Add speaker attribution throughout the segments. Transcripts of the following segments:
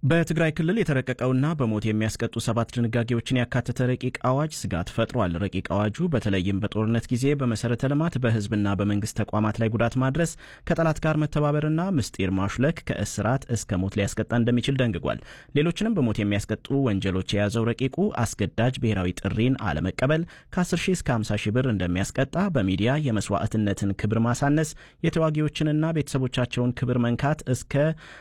Speaker 1: በትግራይ ክልል የተረቀቀውና በሞት የሚያስቀጡ ሰባት ድንጋጌዎችን ያካተተ ረቂቅ አዋጅ ስጋት ፈጥሯል። ረቂቅ አዋጁ በተለይም በጦርነት ጊዜ በመሰረተ ልማት በሕዝብና በመንግስት ተቋማት ላይ ጉዳት ማድረስ፣ ከጠላት ጋር መተባበርና ምስጢር ማሹለክ ከእስራት እስከ ሞት ሊያስቀጣ እንደሚችል ደንግጓል። ሌሎችንም በሞት የሚያስቀጡ ወንጀሎች የያዘው ረቂቁ አስገዳጅ ብሔራዊ ጥሪን አለመቀበል ከ10 ሺህ እስከ 50 ሺህ ብር እንደሚያስቀጣ፣ በሚዲያ የመስዋዕትነትን ክብር ማሳነስ፣ የተዋጊዎችንና ቤተሰቦቻቸውን ክብር መንካት እስከ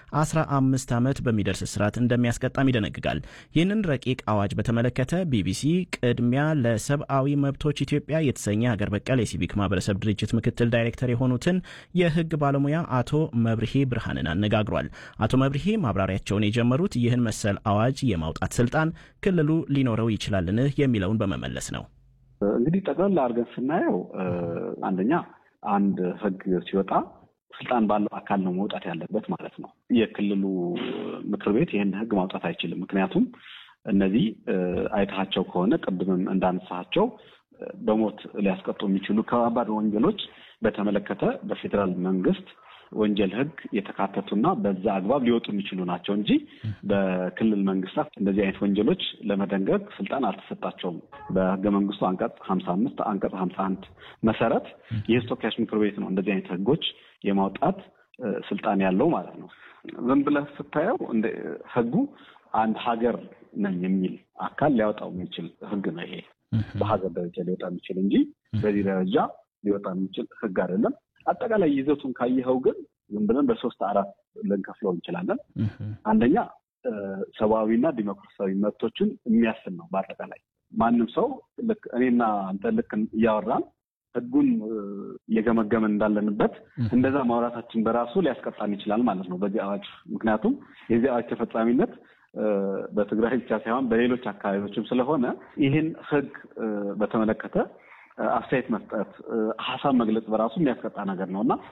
Speaker 1: 15 ዓመት በሚደርስ እስራት እንደሚያስቀጣም ይደነግጋል። ይህንን ረቂቅ አዋጅ በተመለከተ ቢቢሲ ቅድሚያ ለሰብአዊ መብቶች ኢትዮጵያ የተሰኘ ሀገር በቀል የሲቪክ ማህበረሰብ ድርጅት ምክትል ዳይሬክተር የሆኑትን የህግ ባለሙያ አቶ መብርሄ ብርሃንን አነጋግሯል። አቶ መብርሄ ማብራሪያቸውን የጀመሩት ይህን መሰል አዋጅ የማውጣት ስልጣን ክልሉ ሊኖረው ይችላልን የሚለውን በመመለስ ነው።
Speaker 2: እንግዲህ ጠቅላላ አድርገን ስናየው አንደኛ አንድ ህግ ሲወጣ ስልጣን ባለው አካል ነው መውጣት ያለበት ማለት ነው። የክልሉ ምክር ቤት ይህን ህግ ማውጣት አይችልም። ምክንያቱም እነዚህ አይተሃቸው ከሆነ ቅድምም እንዳነሳቸው በሞት ሊያስቀጡ የሚችሉ ከባባድ ወንጀሎች በተመለከተ በፌዴራል መንግስት ወንጀል ህግ የተካተቱና በዛ አግባብ ሊወጡ የሚችሉ ናቸው እንጂ በክልል መንግስታት እንደዚህ አይነት ወንጀሎች ለመደንገግ ስልጣን አልተሰጣቸውም። በህገ መንግስቱ አንቀጽ ሀምሳ አምስት አንቀጽ ሀምሳ አንድ መሰረት የህዝብ ተወካዮች ምክር ቤት ነው እንደዚህ አይነት ህጎች የማውጣት ስልጣን ያለው ማለት ነው። ዝም ብለህ ስታየው ህጉ አንድ ሀገር ነኝ የሚል አካል ሊያወጣው የሚችል ህግ ነው። ይሄ በሀገር ደረጃ ሊወጣ የሚችል እንጂ በዚህ ደረጃ ሊወጣ የሚችል ህግ አይደለም። አጠቃላይ ይዘቱን ካየኸው ግን ዝም ብለን በሶስት አራት ልንከፍለው እንችላለን። አንደኛ ሰብአዊና ዲሞክራሲያዊ መብቶችን የሚያስን ነው። በአጠቃላይ ማንም ሰው ልክ እኔና አንተ ልክ እያወራን ህጉን እየገመገመን እንዳለንበት እንደዛ ማውራታችን በራሱ ሊያስቀጣን ይችላል ማለት ነው በዚህ አዋጅ። ምክንያቱም የዚህ አዋጅ ተፈጻሚነት በትግራይ ብቻ ሳይሆን በሌሎች አካባቢዎችም ስለሆነ ይህን ህግ በተመለከተ አስተያየት መስጠት፣ ሀሳብ መግለጽ በራሱ የሚያስቀጣ ነገር ነው እና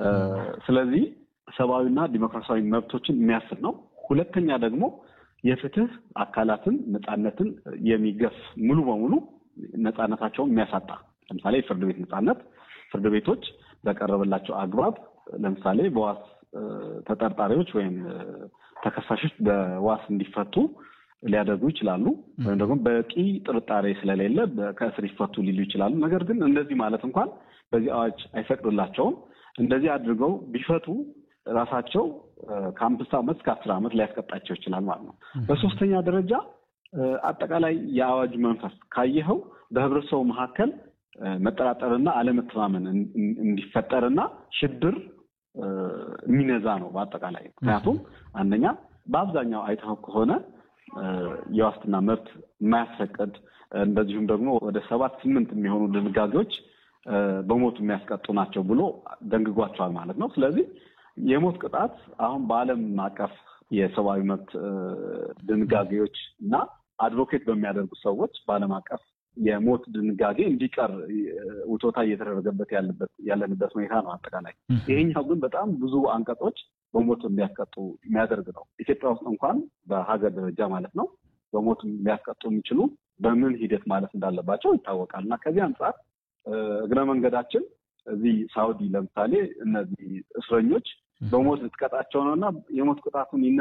Speaker 2: ስለዚህ ሰብአዊና ዲሞክራሲያዊ መብቶችን የሚያስል ነው። ሁለተኛ ደግሞ የፍትህ አካላትን ነፃነትን የሚገፍ ሙሉ በሙሉ ነፃነታቸውን የሚያሳጣ ለምሳሌ የፍርድ ቤት ነፃነት ፍርድ ቤቶች በቀረበላቸው አግባብ ለምሳሌ በዋስ ተጠርጣሪዎች ወይም ተከሳሾች በዋስ እንዲፈቱ ሊያደርጉ ይችላሉ። ወይም ደግሞ በቂ ጥርጣሬ ስለሌለ ከእስር ይፈቱ ሊሉ ይችላሉ። ነገር ግን እንደዚህ ማለት እንኳን በዚህ አዋጅ አይፈቅድላቸውም። እንደዚህ አድርገው ቢፈቱ ራሳቸው ከአምስት ዓመት እስከ አስር ዓመት ሊያስቀጣቸው ይችላል ማለት ነው። በሶስተኛ ደረጃ አጠቃላይ የአዋጁ መንፈስ ካየኸው በህብረተሰቡ መካከል መጠራጠርና አለመተማመን እንዲፈጠርና ሽብር የሚነዛ ነው በአጠቃላይ። ምክንያቱም አንደኛ በአብዛኛው አይተኸው ከሆነ የዋስትና መብት የማያስፈቅድ እንደዚሁም ደግሞ ወደ ሰባት ስምንት የሚሆኑ ድንጋጌዎች በሞት የሚያስቀጡ ናቸው ብሎ ደንግጓቸዋል ማለት ነው። ስለዚህ የሞት ቅጣት አሁን በዓለም አቀፍ የሰብአዊ መብት ድንጋጌዎች እና አድቮኬት በሚያደርጉ ሰዎች በዓለም አቀፍ የሞት ድንጋጌ እንዲቀር ውቶታ እየተደረገበት ያለንበት ሁኔታ ነው። አጠቃላይ ይሄኛው ግን በጣም ብዙ አንቀጾች በሞት እንዲያስቀጡ የሚያደርግ ነው። ኢትዮጵያ ውስጥ እንኳን በሀገር ደረጃ ማለት ነው በሞት ሊያስቀጡ የሚችሉ በምን ሂደት ማለት እንዳለባቸው ይታወቃል። እና ከዚህ አንጻር እግረ መንገዳችን እዚህ ሳውዲ ለምሳሌ እነዚህ እስረኞች በሞት ልትቀጣቸው ነው እና የሞት ቅጣቱን